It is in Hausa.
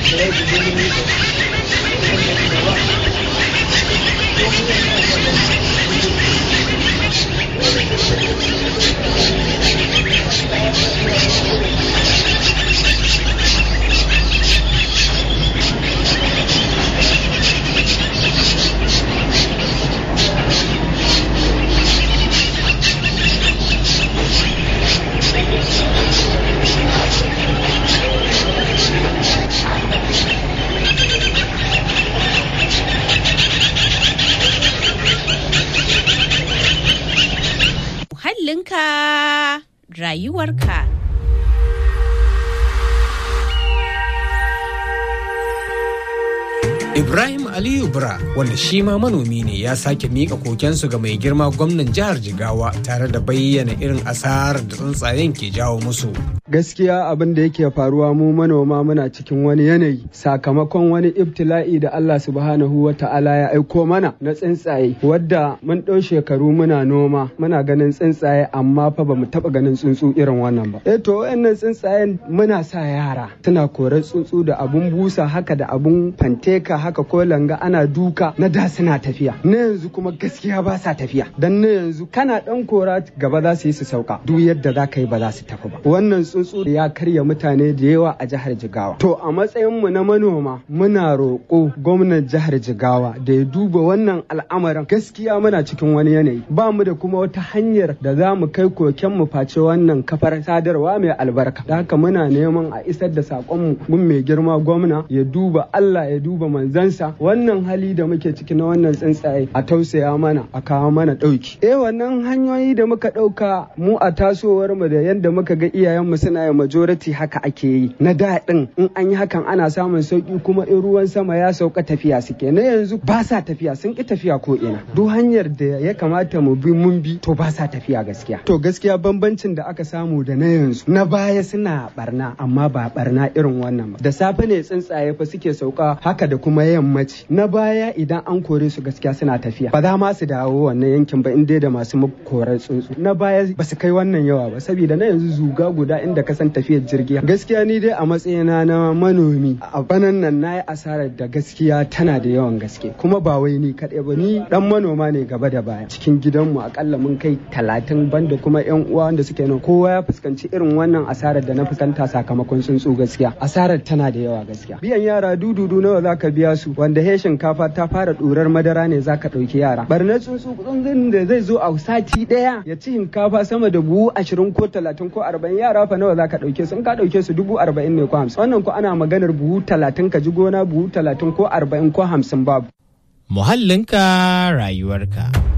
muhallinka rayuwarka. Ibrahim Aliyu Bura wanda shi ma manomi ne ya sake mika kokensu ga mai girma gwamnan jihar Jigawa tare da bayyana irin asarar da tsuntsayen ke jawo musu. Gaskiya abin da yake faruwa mu manoma muna cikin wani yanayi sakamakon wani ibtila'i da Allah subhanahu wa ta'ala ya aiko mana na tsuntsaye wadda mun ɗau shekaru muna noma muna ganin tsuntsaye amma fa bamu taɓa ganin tsuntsu irin wannan ba. Eh to wayannan tsuntsayen muna sa yara suna korar tsuntsu da abun busa haka da abun fanteka haka ko langa ana duka na da suna tafiya na yanzu kuma gaskiya ba sa tafiya dan na yanzu kana dan kora gaba za su yi su sauka duk yadda za ka yi ba za su tafi ba wannan tsuntsu ya karya mutane da yawa a jihar jigawa to a matsayin mu na manoma muna roƙo gwamnan jihar jigawa da ya duba wannan al'amarin gaskiya muna cikin wani yanayi ba mu da kuma wata hanyar da za mu kai koken mu face wannan kafar sadarwa mai albarka da haka muna neman a isar da saƙon mu gun mai girma gwamna ya duba Allah ya duba manzansa wannan hali da muke ciki na wannan tsuntsaye a tausaya mana a kawo mana ɗauki. Eh wannan hanyoyi da muka ɗauka mu a tasowar mu da yadda muka ga iyayenmu suna yi majority haka ake yi na daɗin in an yi hakan ana samun sauki kuma in ruwan sama ya sauka tafiya suke na yanzu ba sa tafiya sun ki tafiya ko ina duk hanyar da ya kamata mu bi mun bi to ba sa tafiya gaskiya. To gaskiya bambancin da aka samu da na yanzu na baya suna barna amma ba barna irin wannan ba da safe ne tsuntsaye fa suke sauka haka da kuma yammaci na baya idan an kore su gaskiya suna tafiya ba za ma su dawo wannan yankin ba inda da masu korar tsuntsu na baya ba su kai wannan yawa ba saboda na yanzu zuga guda inda ka san tafiyar jirgi gaskiya ni dai a matsayina na manomi a banan nan na yi asarar da gaskiya tana da yawan gaske kuma ba wai ni kaɗai ba ni dan manoma ne gaba da baya cikin gidanmu akalla mun kai talatin banda kuma yan uwa wanda suke nan kowa ya fuskanci irin wannan asarar da na fuskanta sakamakon tsuntsu gaskiya asarar tana da yawa gaskiya biyan yara dududu nawa zaka biya su wanda he shinkafa ta fara ɗurar madara ne zaka ɗauki yara barna tsuntsu tsuntsun da zai zo a sati ɗaya ya ci shinkafa sama da buhu ashirin ko talatin ko arba'in yara fa nawa zaka ɗauke su in ka ɗauke su dubu arba'in ne ko hamsin wannan ko ana maganar buhu talatin ka ji gona buhu talatin ko arba'in ko hamsin babu. Muhallinka rayuwarka.